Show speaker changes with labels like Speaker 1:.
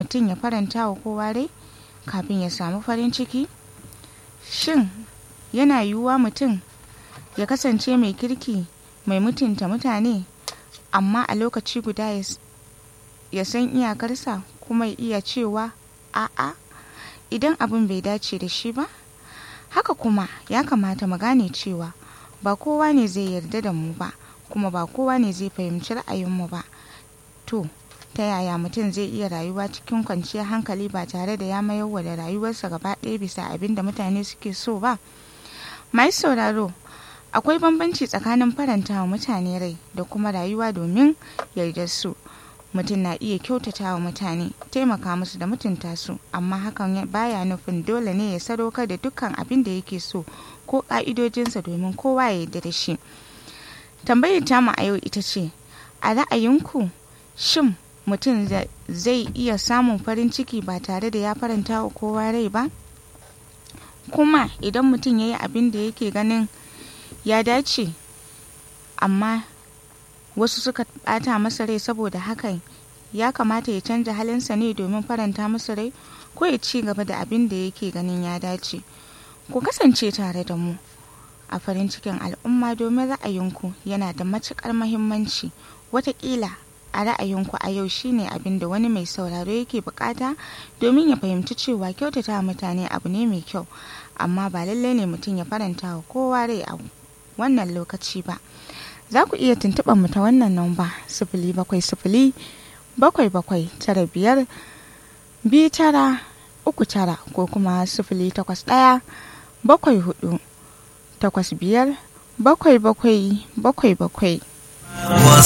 Speaker 1: mutum ya faranta wa kowa rai kafin ya samu farin ciki shin yana yiwuwa mutum ya kasance mai kirki mai mutunta mutane amma a lokaci guda ya san iyakarsa kuma iya cewa a'a idan abin bai dace da shi ba haka kuma ya kamata mu gane cewa ba kowa ne zai yarda da mu ba kuma ba kowa ne zai fahimci ra'ayinmu ba to ta yaya mutum zai iya rayuwa cikin kwanciyar hankali ba tare da ya mayar da rayuwarsa gaba ɗaya bisa abin da mutane suke so ba mai sauraro akwai bambanci tsakanin faranta wa mutane rai da kuma rayuwa domin yardar su mutum na iya kyautata wa mutane taimaka musu da mutunta su amma hakan baya nufin dole ne ya sadaukar da dukkan abin da yake so ko ka'idojinsa domin kowa ya yarda da shi tambayar tamu a yau ita ce a ra'ayinku shin mutum zai iya samun farin ciki ba tare da ya faranta wa kowa rai ba kuma idan mutum ya yi abin da yake ganin ya dace amma wasu suka bata masa rai saboda hakan ya kamata ya canza halinsa ne domin faranta masa rai ko ya ci gaba da abin da yake ganin ya dace ku kasance tare da mu a farin cikin al'umma domin ra'ayinku yana da matuƙar mahimmanci watakila a ra'ayinku a yau shine abin da wani mai sauraro yake bukata domin ya fahimci cewa kyautata mutane abu ne mai kyau amma ba lallai ne mutum ya faranta wa kowa rai a wannan lokaci ba za ku iya tuntuɓar mu ta wannan namba sifili bakwai sifili bakwai bakwai tara biyar biyu tara uku tara ko kuma sifili takwas ɗaya bakwai hudu takwas biyar bakwai bakwai bakwai bakwai